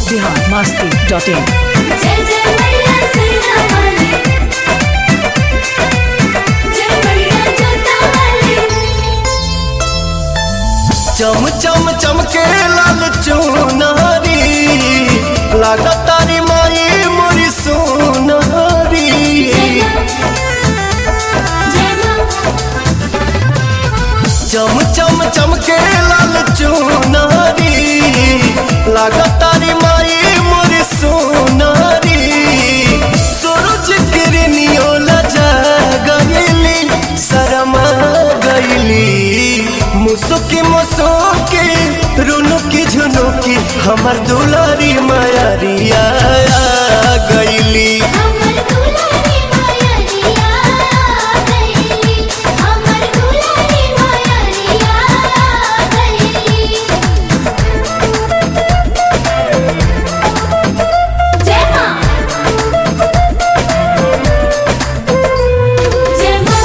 Bihar Masti dot in जय जय मैया सैया वाली जय मैया जोता वाली चम चम चमके लाल चुनारी लागत तारी माई मोरी सोनारी जय मां चम चम चमके लाल चुनारी लागत तारी माई मोरी सोनारी सूरज किरनियो लजा गईली शरमा गईली मुसुकी मुसुकी रुनुकी झुनुकी हमर दुलारी मायारिया गईली हमर दुलारी माया रिया गईली हमर दुलारी माया रिया गईली जय मां जय मां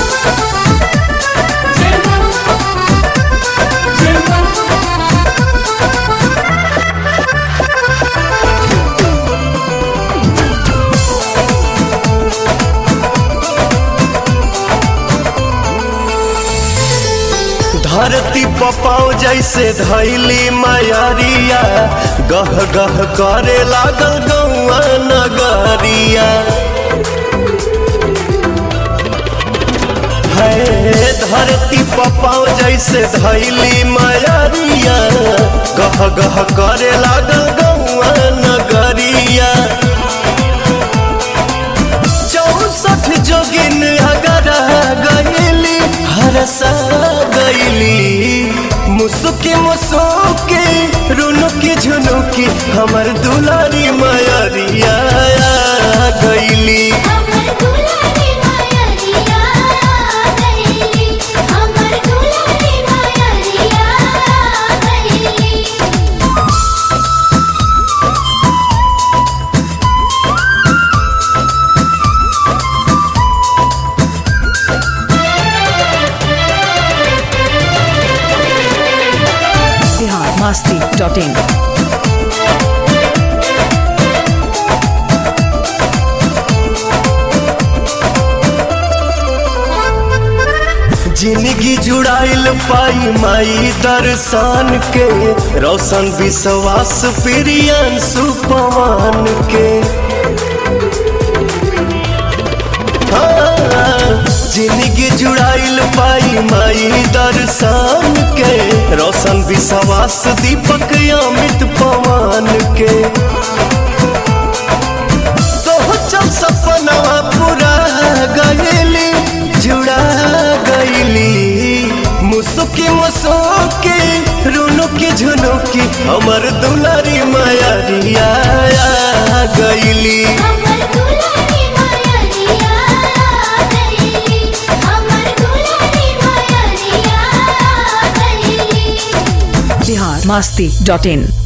जय मां जय मां धरती पपाओ जैसे धैली मायारिया गह गह करे लागल गौआ नगरिया है धरती पपाओ जैसे धैली मायारिया गह गह करे लागल गौआ नगरिया चौसठ जोगिन अगर गईली हरसा गईली मुसुकी मुसुकी रुनुकी झुनुकी हमर दुलारी मायरिया गईली हमर दुलारी माया रिया गईली हमर दुलारी माया रिया गईली बिहार मस्ती डॉट इन जिंदगी जुड़ाइल पाई माई दर्शन के रोशन विश्वास प्रियन सुपवान के हाँ, जिंदगी जुड़ाइल पाई माई दर्शन के रोशन विश्वास दीपक अमित पवन के सोचल सपनवा पूरा गईली जुड़ा गईली मुसुकी मुसुकी रुनुकी झुनुकी हमर दुलारी मायारिया गईली हमर दुलारी माया रिया गईली हमर दुलारी माया रिया गईली बिहार मस्ती डॉट इन